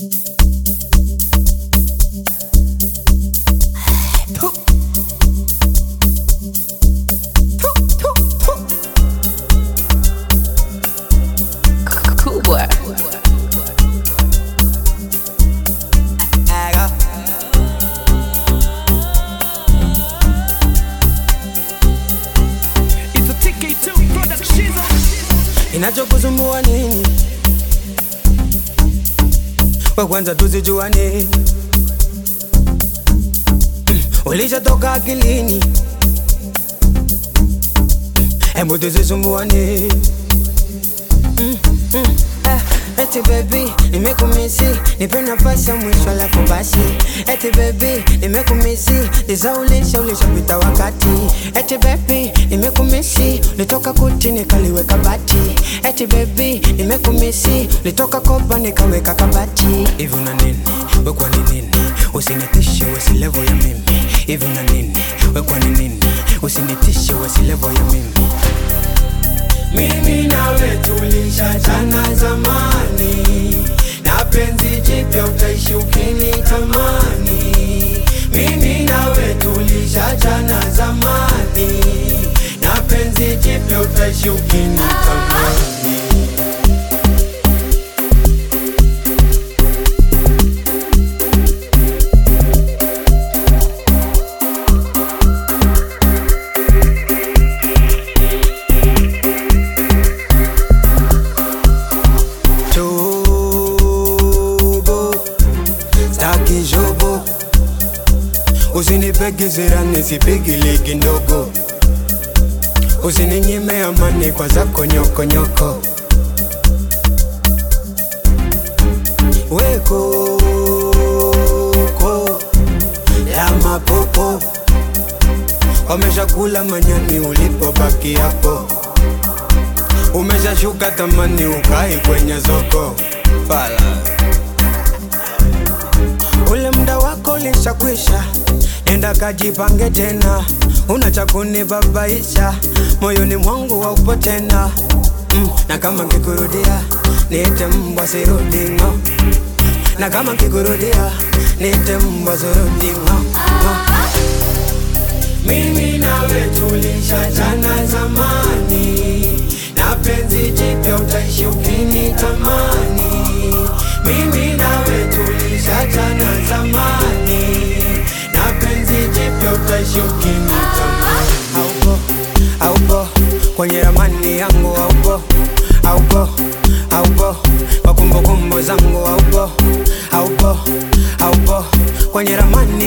Inachokusumbua nini? Kwa kwanza tusijuane, Mm, ulishatoka akilini, Mm, hebu tusisumbuane. Mm, mm, ah, Eti baby, nimekumisi, nipe nafasi ya mwisho alafu basi. Eti baby, nimekumisi, nizaulisha ulishapita wakati. Eti baby, nimekumisi, nitoka kuti nikaliweka bati. Eti baby, nimekumisi, nitoka kopa nikaweka kabati. Hivi una nini? We kwa ni nini? Usinitishe we si level ya mimi. Hivi una nini? We kwa ni nini? Usinitishe we si level ya mimi. Mimi nawe tulishachana zamani, na penzi jipya utaishi ukinitamani. Mimi nawe tulishachana zamani, na penzi jipya utaishi ukinitamani. Jobo, staki jobo, usinipege zirani sipigi ligi ndogo, usininyime amani kwa zako nyokonyoko. Weko ko la mapopo, wameshakula manyani ulipobaki hapo umeshashuka tamani ukai kwenye soko fala ule mda wako ulishakwisha nenda kajipange tena una cha kunibabaisha moyoni mwangu waupo tena mm, na kama nkikurudia niite mbwa sirudingo na kama nkikurudia niite mbwa sirudingo mimi nawe tulishachana zamani, na penzi jipya utaishi ukinitamani. Mimi nawe tulishachana zamani, na penzi jipya utaishi ukinitamani. Haupo, haupo kwenye ramani yangu, haupo, haupo, haupo kwa kumbukumbu zangu, haupo, haupo, haupo kwenye ramani